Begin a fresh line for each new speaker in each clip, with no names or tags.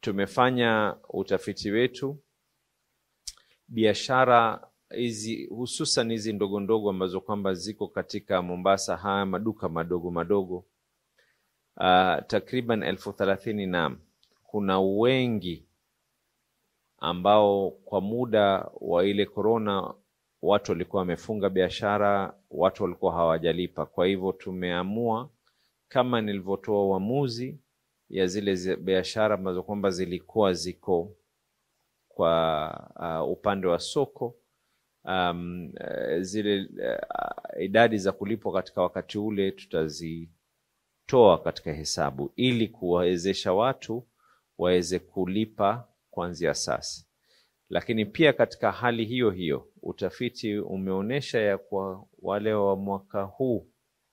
tumefanya utafiti wetu, biashara hizi hususan hizi ndogo ndogo ambazo kwamba ziko katika Mombasa, haya maduka madogo madogo uh, takriban elfu thelathini na kuna wengi ambao kwa muda wa ile korona watu walikuwa wamefunga biashara, watu walikuwa hawajalipa. Kwa hivyo tumeamua kama nilivyotoa uamuzi ya zile biashara ambazo kwamba zilikuwa ziko kwa uh, upande wa soko um, uh, zile uh, idadi za kulipwa katika wakati ule tutazitoa katika hesabu ili kuwawezesha watu waweze kulipa kuanzia sasa. Lakini pia katika hali hiyo hiyo utafiti umeonyesha ya kwa wale wa mwaka huu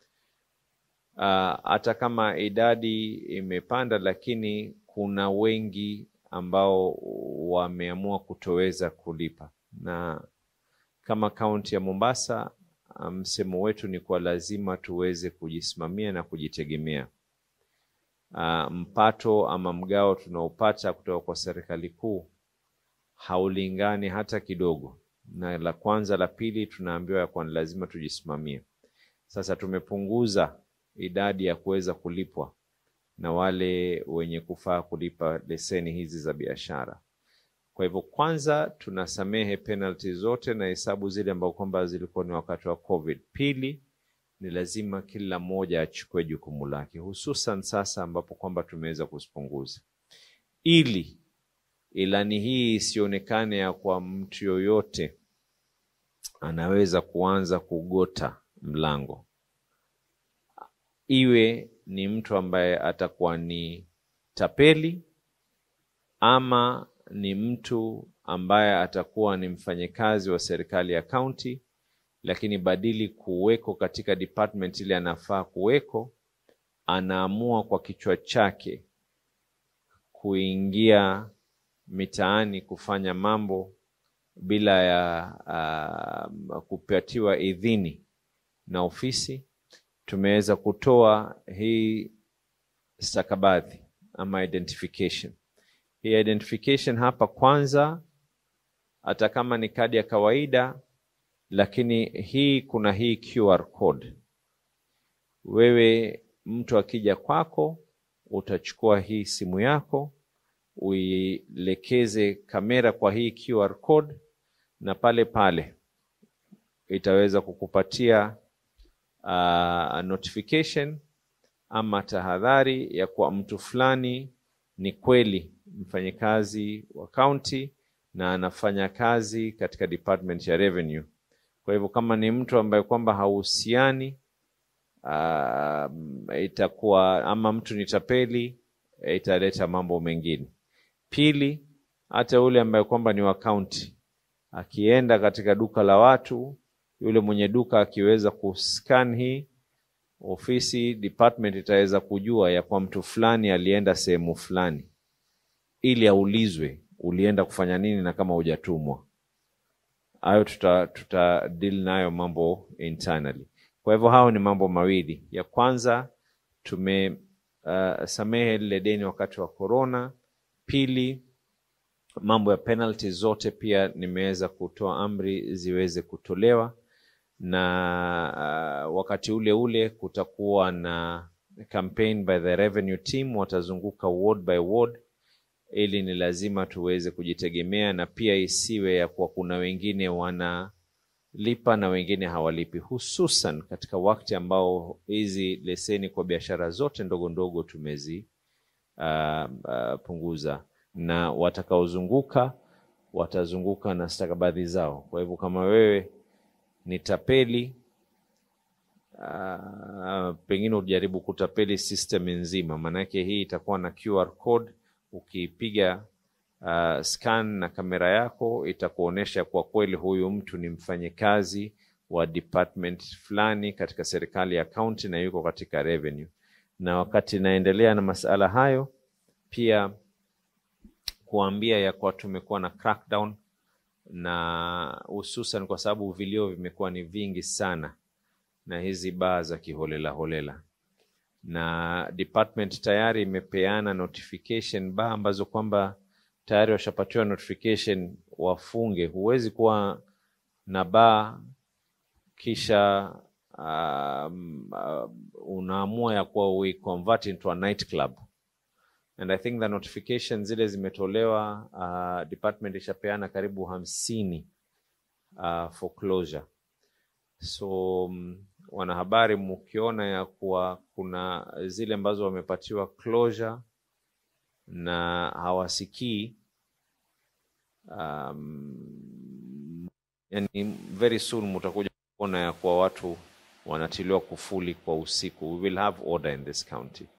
hata uh, kama idadi imepanda, lakini kuna wengi ambao wameamua kutoweza kulipa, na kama kaunti ya Mombasa msemo um, wetu ni kwa lazima tuweze kujisimamia na kujitegemea. Uh, mpato ama mgao tunaopata kutoka kwa serikali kuu haulingani hata kidogo, na la kwanza la pili tunaambiwa ya kuwa ni lazima tujisimamie. Sasa tumepunguza idadi ya kuweza kulipwa na wale wenye kufaa kulipa leseni hizi za biashara. Kwa hivyo, kwanza tunasamehe penalty zote na hesabu zile ambao kwamba zilikuwa ni wakati wa COVID. Pili, ni lazima kila mmoja achukue jukumu lake, hususan sasa ambapo kwamba tumeweza kuzipunguza, ili ilani hii isionekane ya kwa mtu yoyote anaweza kuanza kugota mlango iwe ni mtu ambaye atakuwa ni tapeli ama ni mtu ambaye atakuwa ni mfanyakazi wa serikali ya kaunti, lakini badili kuweko katika department ile anafaa kuweko, anaamua kwa kichwa chake kuingia mitaani kufanya mambo bila ya uh, kupatiwa idhini na ofisi tumeweza kutoa hii stakabadhi ama identification. Hii identification hapa kwanza, hata kama ni kadi ya kawaida, lakini hii kuna hii QR code. Wewe mtu akija kwako, utachukua hii simu yako uielekeze kamera kwa hii QR code, na pale pale itaweza kukupatia Uh, notification ama tahadhari ya kuwa mtu fulani ni kweli mfanyakazi wa kaunti na anafanya kazi katika department ya revenue. Kwa hivyo kama ni mtu ambaye kwamba hauhusiani, uh, itakuwa ama mtu ni tapeli, italeta mambo mengine. Pili, hata yule ambaye kwamba ni wa kaunti akienda katika duka la watu yule mwenye duka akiweza kuscan hii ofisi department itaweza kujua ya kwa mtu fulani alienda sehemu fulani, ili aulizwe ulienda kufanya nini na kama hujatumwa. Hayo tuta, tuta deal nayo mambo internally. Kwa hivyo hao ni mambo mawili. Ya kwanza tumesamehe uh, lile deni wakati wa corona. Pili, mambo ya penalty zote pia nimeweza kutoa amri ziweze kutolewa na uh, wakati ule ule kutakuwa na campaign by the revenue team, watazunguka ward by ward, ili ni lazima tuweze kujitegemea, na pia isiwe ya kuwa kuna wengine wanalipa na wengine hawalipi, hususan katika wakati ambao hizi leseni kwa biashara zote ndogo ndogo tumezi uh, uh, punguza, na watakaozunguka watazunguka na stakabadhi zao. Kwa hivyo kama wewe ni tapeli uh, pengine ujaribu kutapeli system nzima, maanake hii itakuwa na QR code. Ukipiga uh, scan na kamera yako itakuonyesha kwa kweli huyu mtu ni mfanyakazi wa department fulani katika serikali ya county na yuko katika revenue. Na wakati naendelea na masala hayo, pia kuambia ya kwa tumekuwa na crackdown na hususan kwa sababu vilio vimekuwa ni vingi sana na hizi baa za kiholela holela, na department tayari imepeana notification baa ambazo kwamba tayari washapatiwa notification wafunge. Huwezi kuwa na baa kisha um, uh, unaamua ya kuwa we convert into a night club and I think the notification zile zimetolewa, uh, department ishapeana karibu hamsini uh, for closure. So um, wanahabari, mkiona ya kuwa kuna zile ambazo wamepatiwa closure na hawasikii um, yani very soon mutakuja kuona ya kuwa watu wanatiliwa kufuli kwa usiku. We will have order in this county.